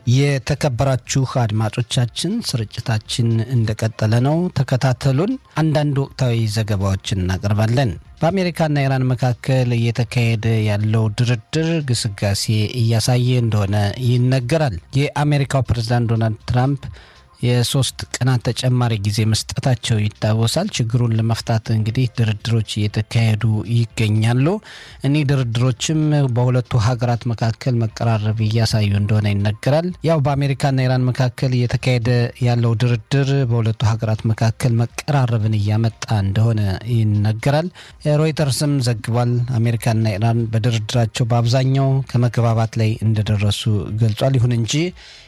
የተከበራችሁ አድማጮቻችን ስርጭታችን እንደቀጠለ ነው። ተከታተሉን። አንዳንድ ወቅታዊ ዘገባዎችን እናቀርባለን። በአሜሪካና ኢራን መካከል እየተካሄደ ያለው ድርድር ግስጋሴ እያሳየ እንደሆነ ይነገራል። የአሜሪካው ፕሬዝዳንት ዶናልድ ትራምፕ የሶስት ቀናት ተጨማሪ ጊዜ መስጠታቸው ይታወሳል። ችግሩን ለመፍታት እንግዲህ ድርድሮች እየተካሄዱ ይገኛሉ። እኒህ ድርድሮችም በሁለቱ ሀገራት መካከል መቀራረብ እያሳዩ እንደሆነ ይነገራል። ያው በአሜሪካና ኢራን መካከል እየተካሄደ ያለው ድርድር በሁለቱ ሀገራት መካከል መቀራረብን እያመጣ እንደሆነ ይነገራል። ሮይተርስም ዘግቧል። አሜሪካና ኢራን በድርድራቸው በአብዛኛው ከመግባባት ላይ እንደደረሱ ገልጿል። ይሁን እንጂ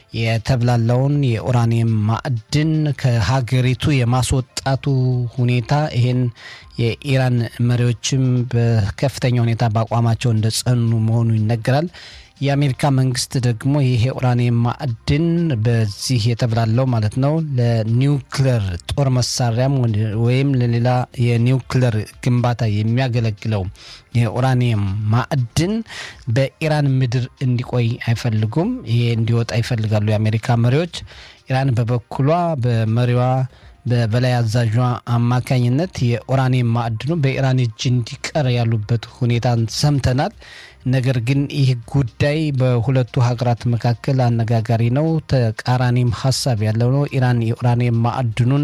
የተብላለውን የኡራኒየም ማዕድን ከሀገሪቱ የማስወጣቱ ሁኔታ ይሄን የኢራን መሪዎችም በከፍተኛ ሁኔታ በአቋማቸው እንደጸኑ መሆኑ ይነገራል። የአሜሪካ መንግስት ደግሞ ይሄ ኡራኒየም ማዕድን በዚህ የተብላለው ማለት ነው ለኒውክለር ጦር መሳሪያም ወይም ለሌላ የኒውክለር ግንባታ የሚያገለግለው የኡራኒየም ማዕድን በኢራን ምድር እንዲቆይ አይፈልጉም። ይሄ እንዲወጣ ይፈልጋሉ የአሜሪካ መሪዎች። ኢራን በበኩሏ በመሪዋ በበላይ አዛዧ አማካኝነት የኡራኒየም ማዕድኑ በኢራን እጅ እንዲቀር ያሉበት ሁኔታን ሰምተናል። ነገር ግን ይህ ጉዳይ በሁለቱ ሀገራት መካከል አነጋጋሪ ነው። ተቃራኒም ሀሳብ ያለው ነው። ኢራን የኡራኒየም ማዕድኑን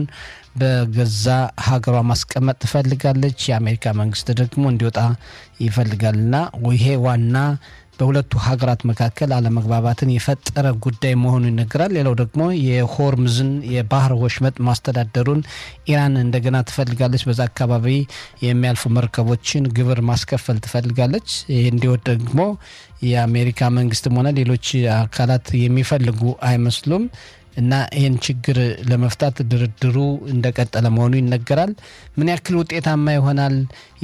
በገዛ ሀገሯ ማስቀመጥ ትፈልጋለች። የአሜሪካ መንግስት ደግሞ እንዲወጣ ይፈልጋልና ይሄ ዋና በሁለቱ ሀገራት መካከል አለመግባባትን የፈጠረ ጉዳይ መሆኑ ይነገራል። ሌላው ደግሞ የሆርምዝን የባህር ወሽመጥ ማስተዳደሩን ኢራን እንደገና ትፈልጋለች። በዛ አካባቢ የሚያልፉ መርከቦችን ግብር ማስከፈል ትፈልጋለች። ይህ እንዲወድ ደግሞ የአሜሪካ መንግስትም ሆነ ሌሎች አካላት የሚፈልጉ አይመስሉም። እና ይህን ችግር ለመፍታት ድርድሩ እንደቀጠለ መሆኑ ይነገራል። ምን ያክል ውጤታማ ይሆናል?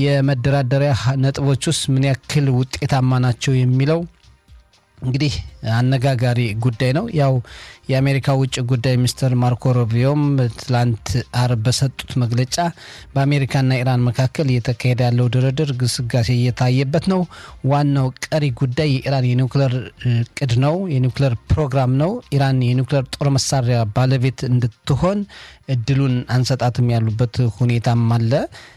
የመደራደሪያ ነጥቦች ውስጥ ምን ያክል ውጤታማ ናቸው የሚለው እንግዲህ አነጋጋሪ ጉዳይ ነው። ያው የአሜሪካ ውጭ ጉዳይ ሚኒስትር ማርኮ ሩቢዮም ትላንት አርብ በሰጡት መግለጫ በአሜሪካና ኢራን መካከል እየተካሄደ ያለው ድርድር ግስጋሴ እየታየበት ነው። ዋናው ቀሪ ጉዳይ የኢራን የኒውክሌር እቅድ ነው፣ የኒውክሌር ፕሮግራም ነው። ኢራን የኒውክሌር ጦር መሳሪያ ባለቤት እንድትሆን እድሉን አንሰጣትም ያሉበት ሁኔታም አለ።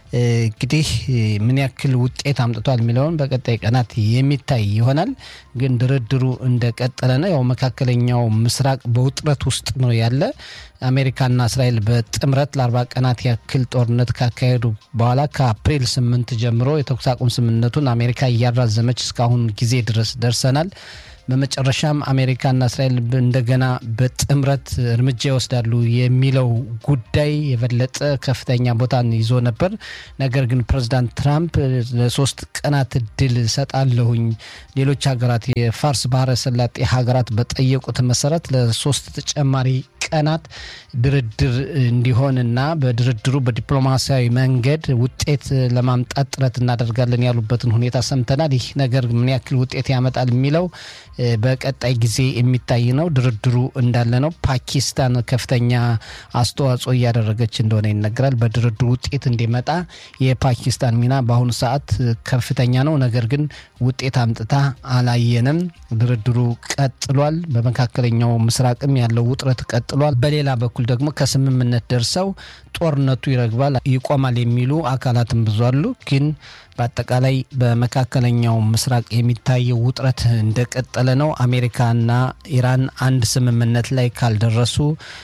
እንግዲህ ምን ያክል ውጤት አምጥቷል የሚለውን በቀጣይ ቀናት የሚታይ ይሆናል። ግን ድርድሩ እንደቀጠለ ነው። ያው መካከለኛው ምስራቅ በውጥረት ውስጥ ነው ያለ። አሜሪካና እስራኤል በጥምረት ለአርባ ቀናት ያክል ጦርነት ካካሄዱ በኋላ ከአፕሪል ስምንት ጀምሮ የተኩስ አቁም ስምምነቱን አሜሪካ እያራዘመች እስካሁን ጊዜ ድረስ ደርሰናል። በመጨረሻም አሜሪካና እስራኤል እንደገና በጥምረት እርምጃ ይወስዳሉ የሚለው ጉዳይ የበለጠ ከፍተኛ ቦታን ይዞ ነበር። ነገር ግን ፕሬዚዳንት ትራምፕ ለሶስት ቀናት እድል ሰጣለሁኝ ሌሎች ሀገራት የፋርስ ባህረ ሰላጤ ሀገራት በጠየቁት መሰረት ለሶስት ተጨማሪ ቀናት ድርድር እንዲሆንና በድርድሩ በዲፕሎማሲያዊ መንገድ ውጤት ለማምጣት ጥረት እናደርጋለን ያሉበትን ሁኔታ ሰምተናል። ይህ ነገር ምን ያክል ውጤት ያመጣል የሚለው በቀጣይ ጊዜ የሚታይ ነው። ድርድሩ እንዳለ ነው። ፓኪስታን ከፍተኛ አስተዋጽኦ እያደረገች እንደሆነ ይነገራል። በድርድሩ ውጤት እንዲመጣ የፓኪስታን ሚና በአሁኑ ሰዓት ከፍተኛ ነው። ነገር ግን ውጤት አምጥታ አላየንም። ድርድሩ ቀጥሏል። በመካከለኛው ምስራቅም ያለው ውጥረት ቀጥሏል። በሌላ በኩል ደግሞ ከስምምነት ደርሰው ጦርነቱ ይረግባል፣ ይቆማል የሚሉ አካላትም ብዙ አሉ ግን በአጠቃላይ በመካከለኛው ምስራቅ የሚታየው ውጥረት እንደቀጠለ ነው። አሜሪካና ኢራን አንድ ስምምነት ላይ ካልደረሱ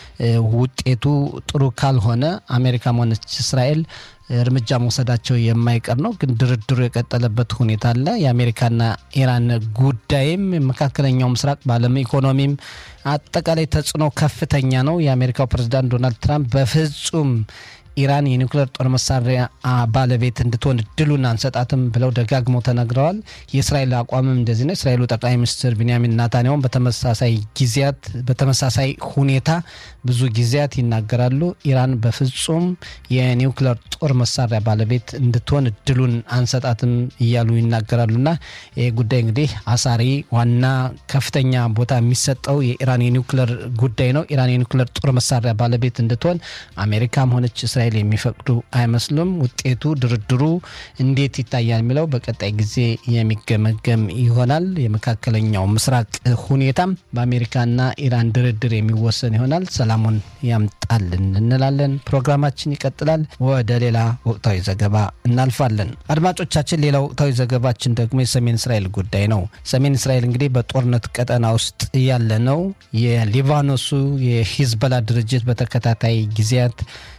ውጤቱ ጥሩ ካልሆነ አሜሪካም ሆነች እስራኤል እርምጃ መውሰዳቸው የማይቀር ነው። ግን ድርድሩ የቀጠለበት ሁኔታ አለ። የአሜሪካና ኢራን ጉዳይም መካከለኛው ምስራቅ በዓለም ኢኮኖሚም አጠቃላይ ተጽዕኖ ከፍተኛ ነው። የአሜሪካው ፕሬዚዳንት ዶናልድ ትራምፕ በፍጹም ኢራን የኒውክሌር ጦር መሳሪያ ባለቤት እንድትሆን እድሉን አንሰጣትም ብለው ደጋግመው ተናግረዋል። የእስራኤል አቋምም እንደዚህ ነው። እስራኤሉ ጠቅላይ ሚኒስትር ቢንያሚን ናታንያሁን በተመሳሳይ ጊዜያት በተመሳሳይ ሁኔታ ብዙ ጊዜያት ይናገራሉ። ኢራን በፍጹም የኒውክሌር ጦር መሳሪያ ባለቤት እንድትሆን እድሉን አንሰጣትም እያሉ ይናገራሉና ይህ ጉዳይ እንግዲህ አሳሪ ዋና ከፍተኛ ቦታ የሚሰጠው የኢራን የኒውክሌር ጉዳይ ነው። ኢራን የኒውክሌር ጦር መሳሪያ ባለቤት እንድትሆን አሜሪካም ሆነች ለእስራኤል የሚፈቅዱ አይመስሉም። ውጤቱ ድርድሩ እንዴት ይታያል የሚለው በቀጣይ ጊዜ የሚገመገም ይሆናል። የመካከለኛው ምስራቅ ሁኔታም በአሜሪካና ኢራን ድርድር የሚወሰን ይሆናል። ሰላሙን ያምጣልን እንላለን። ፕሮግራማችን ይቀጥላል። ወደ ሌላ ወቅታዊ ዘገባ እናልፋለን። አድማጮቻችን፣ ሌላ ወቅታዊ ዘገባችን ደግሞ የሰሜን እስራኤል ጉዳይ ነው። ሰሜን እስራኤል እንግዲህ በጦርነት ቀጠና ውስጥ ያለ ነው። የሊባኖሱ የሂዝበላ ድርጅት በተከታታይ ጊዜያት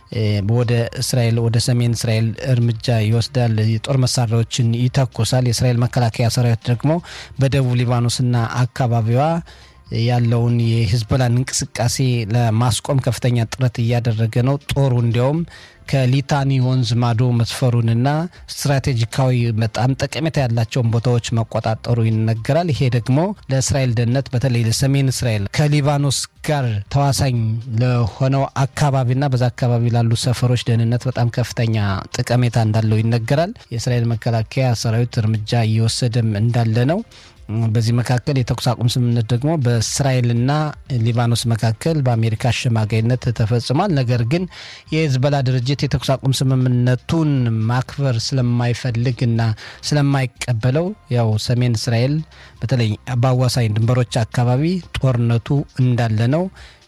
ወደ እስራኤል ወደ ሰሜን እስራኤል እርምጃ ይወስዳል። የጦር መሳሪያዎችን ይተኩሳል። የእስራኤል መከላከያ ሰራዊት ደግሞ በደቡብ ሊባኖስና አካባቢዋ ያለውን የሂዝቦላን እንቅስቃሴ ለማስቆም ከፍተኛ ጥረት እያደረገ ነው። ጦሩ እንዲያውም ከሊታኒ ወንዝ ማዶ መስፈሩንና ስትራቴጂካዊ በጣም ጠቀሜታ ያላቸውን ቦታዎች መቆጣጠሩ ይነገራል። ይሄ ደግሞ ለእስራኤል ደህንነት በተለይ ለሰሜን እስራኤል ከሊባኖስ ጋር ተዋሳኝ ለሆነው አካባቢና በዛ አካባቢ ላሉ ሰፈሮች ደህንነት በጣም ከፍተኛ ጠቀሜታ እንዳለው ይነገራል። የእስራኤል መከላከያ ሰራዊት እርምጃ እየወሰደም እንዳለ ነው። በዚህ መካከል የተኩስ አቁም ስምምነት ደግሞ በእስራኤልና ሊባኖስ መካከል በአሜሪካ አሸማጋይነት ተፈጽሟል። ነገር ግን የሂዝቦላ ድርጅት የተኩስ አቁም ስምምነቱን ማክበር ስለማይፈልግና ስለማይቀበለው ያው ሰሜን እስራኤል በተለይ በአዋሳኝ ድንበሮች አካባቢ ጦርነቱ እንዳለ ነው።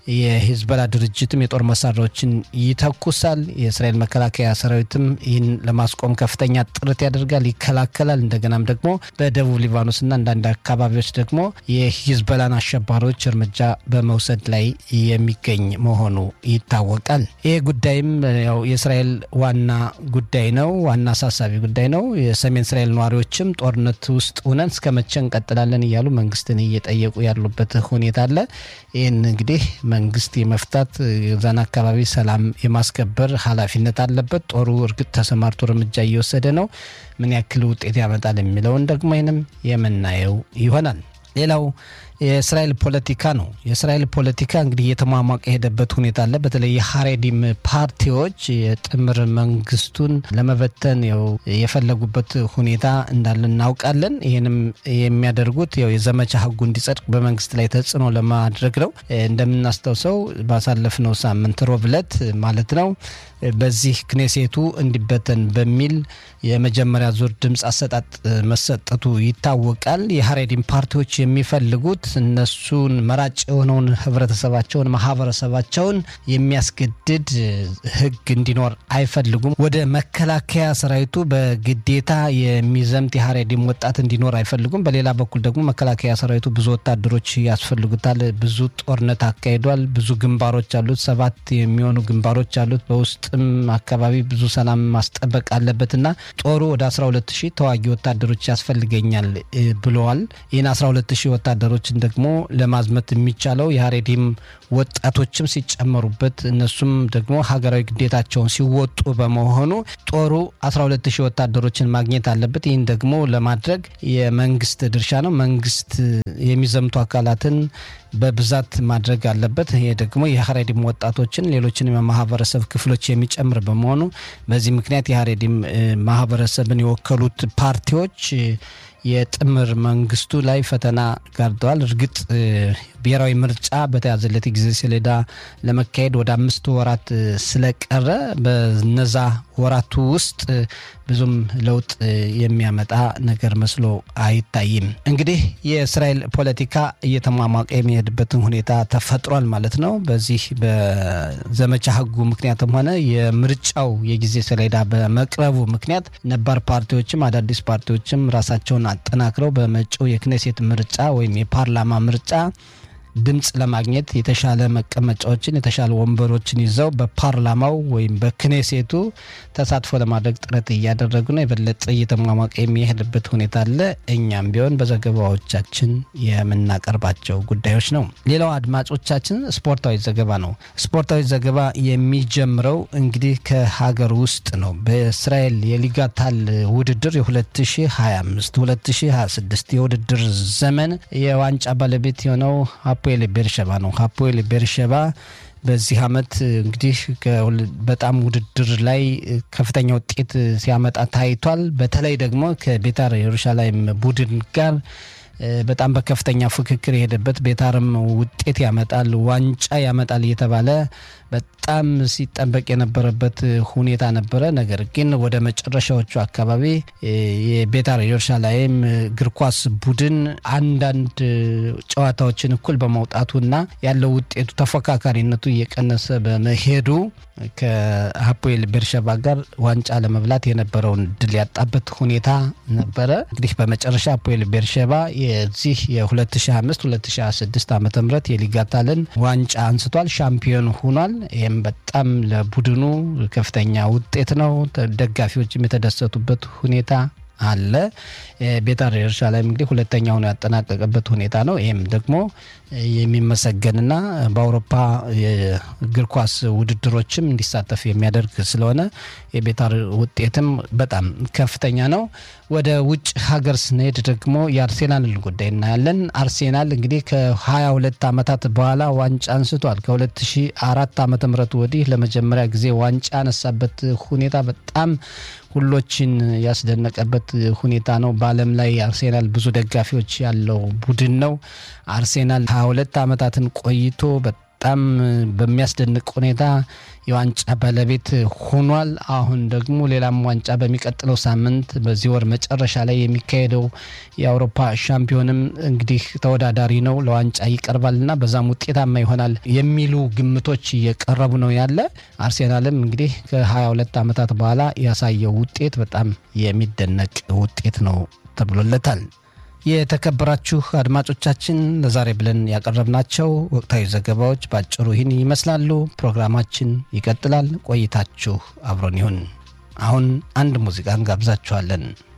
የሂዝቦላ ድርጅትም የጦር መሳሪያዎችን ይተኩሳል። የእስራኤል መከላከያ ሰራዊትም ይህን ለማስቆም ከፍተኛ ጥረት ያደርጋል፣ ይከላከላል። እንደገናም ደግሞ በደቡብ ሊባኖስና አንዳንድ አካባቢዎች ደግሞ የሂዝቦላን አሸባሪዎች እርምጃ በመውሰድ ላይ የሚገኝ መሆኑ ይታወቃል። ይህ ጉዳይም ያው የእስራኤል ዋና ጉዳይ ነው፣ ዋና አሳሳቢ ጉዳይ ነው። የሰሜን እስራኤል ነዋሪዎችም ጦርነት ውስጥ ሆነን እስከ መቼ እንቀጥላለን እያሉ መንግስትን እየጠየቁ ያሉበት ሁኔታ አለ። ይህን እንግዲህ መንግስት የመፍታት የዛን አካባቢ ሰላም የማስከበር ኃላፊነት አለበት። ጦሩ እርግጥ ተሰማርቶ እርምጃ እየወሰደ ነው። ምን ያክል ውጤት ያመጣል የሚለውን ደግሞ ይህንም የምናየው ይሆናል። ሌላው የእስራኤል ፖለቲካ ነው። የእስራኤል ፖለቲካ እንግዲህ እየተሟሟቀ የሄደበት ሁኔታ አለ። በተለይ የሀሬዲም ፓርቲዎች የጥምር መንግስቱን ለመበተን ው የፈለጉበት ሁኔታ እንዳለ እናውቃለን። ይህንም የሚያደርጉት ው የዘመቻ ህጉ እንዲጸድቅ በመንግስት ላይ ተጽዕኖ ለማድረግ ነው። እንደምናስታውሰው ባሳለፍነው ሳምንት ሮብ ዕለት ማለት ነው በዚህ ክኔሴቱ እንዲበተን በሚል የመጀመሪያ ዙር ድምፅ አሰጣጥ መሰጠቱ ይታወቃል። የሀሬዲም ፓርቲዎች የሚፈልጉት እነሱን መራጭ የሆነውን ህብረተሰባቸውን፣ ማህበረሰባቸውን የሚያስገድድ ህግ እንዲኖር አይፈልጉም። ወደ መከላከያ ሰራዊቱ በግዴታ የሚዘምት የሀሬዲም ወጣት እንዲኖር አይፈልጉም። በሌላ በኩል ደግሞ መከላከያ ሰራዊቱ ብዙ ወታደሮች ያስፈልጉታል። ብዙ ጦርነት አካሂዷል። ብዙ ግንባሮች አሉት። ሰባት የሚሆኑ ግንባሮች አሉት በውስጥ አካባቢ ብዙ ሰላም ማስጠበቅ አለበትና ጦሩ ወደ 12 ሺህ ተዋጊ ወታደሮች ያስፈልገኛል ብለዋል። ይህን 12 ሺህ ወታደሮችን ደግሞ ለማዝመት የሚቻለው የሀሬዲም ወጣቶችም ሲጨመሩበት እነሱም ደግሞ ሀገራዊ ግዴታቸውን ሲወጡ በመሆኑ ጦሩ 12 ሺህ ወታደሮችን ማግኘት አለበት። ይህን ደግሞ ለማድረግ የመንግስት ድርሻ ነው። መንግስት የሚዘምቱ አካላትን በብዛት ማድረግ አለበት። ይሄ ደግሞ የሀሬዲም ወጣቶችን ሌሎችንም የማህበረሰብ ክፍሎች የሚጨምር በመሆኑ በዚህ ምክንያት የሀሬዲም ማህበረሰብን የወከሉት ፓርቲዎች የጥምር መንግስቱ ላይ ፈተና ጋርደዋል። እርግጥ ብሔራዊ ምርጫ በተያዘለት ጊዜ ሰሌዳ ለመካሄድ ወደ አምስት ወራት ስለቀረ በነዛ ወራቱ ውስጥ ብዙም ለውጥ የሚያመጣ ነገር መስሎ አይታይም። እንግዲህ የእስራኤል ፖለቲካ እየተሟሟቀ የሚሄድበትን ሁኔታ ተፈጥሯል ማለት ነው። በዚህ በዘመቻ ህጉ ምክንያትም ሆነ የምርጫው የጊዜ ሰሌዳ በመቅረቡ ምክንያት ነባር ፓርቲዎችም አዳዲስ ፓርቲዎችም ራሳቸውን አጠናክረው በመጪው የክኔሴት ምርጫ ወይም የፓርላማ ምርጫ ድምፅ ለማግኘት የተሻለ መቀመጫዎችን የተሻለ ወንበሮችን ይዘው በፓርላማው ወይም በክኔሴቱ ተሳትፎ ለማድረግ ጥረት እያደረጉ ነው። የበለጠ እየተሟሟቀ የሚሄድበት ሁኔታ አለ። እኛም ቢሆን በዘገባዎቻችን የምናቀርባቸው ጉዳዮች ነው። ሌላው አድማጮቻችን ስፖርታዊ ዘገባ ነው። ስፖርታዊ ዘገባ የሚጀምረው እንግዲህ ከሀገር ውስጥ ነው። በእስራኤል የሊጋታል ውድድር የ2025 2026 የውድድር ዘመን የዋንጫ ባለቤት የሆነው ሀፖኤል ቤርሸባ ነው። ሀፖኤል ቤርሸባ በዚህ አመት እንግዲህ በጣም ውድድር ላይ ከፍተኛ ውጤት ሲያመጣ ታይቷል። በተለይ ደግሞ ከቤታር የሩሻላይም ቡድን ጋር በጣም በከፍተኛ ፍክክር የሄደበት ቤታርም ውጤት ያመጣል፣ ዋንጫ ያመጣል እየተባለ በጣም ሲጠበቅ የነበረበት ሁኔታ ነበረ። ነገር ግን ወደ መጨረሻዎቹ አካባቢ የቤታር ኢየሩሳሌም እግር ኳስ ቡድን አንዳንድ ጨዋታዎችን እኩል በመውጣቱና ያለው ውጤቱ ተፎካካሪነቱ እየቀነሰ በመሄዱ ከሀፖኤል ቤርሸባ ጋር ዋንጫ ለመብላት የነበረውን ድል ያጣበት ሁኔታ ነበረ። እንግዲህ በመጨረሻ ሀፖኤል ቤርሸባ የዚህ የ2025 2026 ዓ ም የሊጋታልን ዋንጫ አንስቷል፣ ሻምፒዮን ሆኗል። ይህም በጣም ለቡድኑ ከፍተኛ ውጤት ነው። ደጋፊዎችም የተደሰቱበት ሁኔታ አለ። ቤታር ኢየሩሳሌም እንግዲህ ሁለተኛ ሆኖ ያጠናቀቀበት ሁኔታ ነው። ይህም ደግሞ የሚመሰገንና በአውሮፓ የእግር ኳስ ውድድሮችም እንዲሳተፍ የሚያደርግ ስለሆነ የቤታር ውጤትም በጣም ከፍተኛ ነው። ወደ ውጭ ሀገር ስንሄድ ደግሞ የአርሴናልን ጉዳይ እናያለን። አርሴናል እንግዲህ ከ22 ዓመታት በኋላ ዋንጫ አንስቷል። ከ2004 ዓ ም ወዲህ ለመጀመሪያ ጊዜ ዋንጫ ያነሳበት ሁኔታ በጣም ሁሎችን ያስደነቀበት ሁኔታ ነው። በዓለም ላይ አርሴናል ብዙ ደጋፊዎች ያለው ቡድን ነው። አርሴናል 22 ዓመታትን ቆይቶ በጣም በሚያስደንቅ ሁኔታ የዋንጫ ባለቤት ሆኗል። አሁን ደግሞ ሌላም ዋንጫ በሚቀጥለው ሳምንት በዚህ ወር መጨረሻ ላይ የሚካሄደው የአውሮፓ ሻምፒዮንም እንግዲህ ተወዳዳሪ ነው፣ ለዋንጫ ይቀርባልና በዛም ውጤታማ ይሆናል የሚሉ ግምቶች እየቀረቡ ነው ያለ። አርሴናልም እንግዲህ ከ22 ዓመታት በኋላ ያሳየው ውጤት በጣም የሚደነቅ ውጤት ነው ተብሎለታል። የተከበራችሁ አድማጮቻችን ለዛሬ ብለን ያቀረብናቸው ወቅታዊ ዘገባዎች በአጭሩ ይህን ይመስላሉ። ፕሮግራማችን ይቀጥላል። ቆይታችሁ አብሮን ይሁን። አሁን አንድ ሙዚቃ እንጋብዛችኋለን።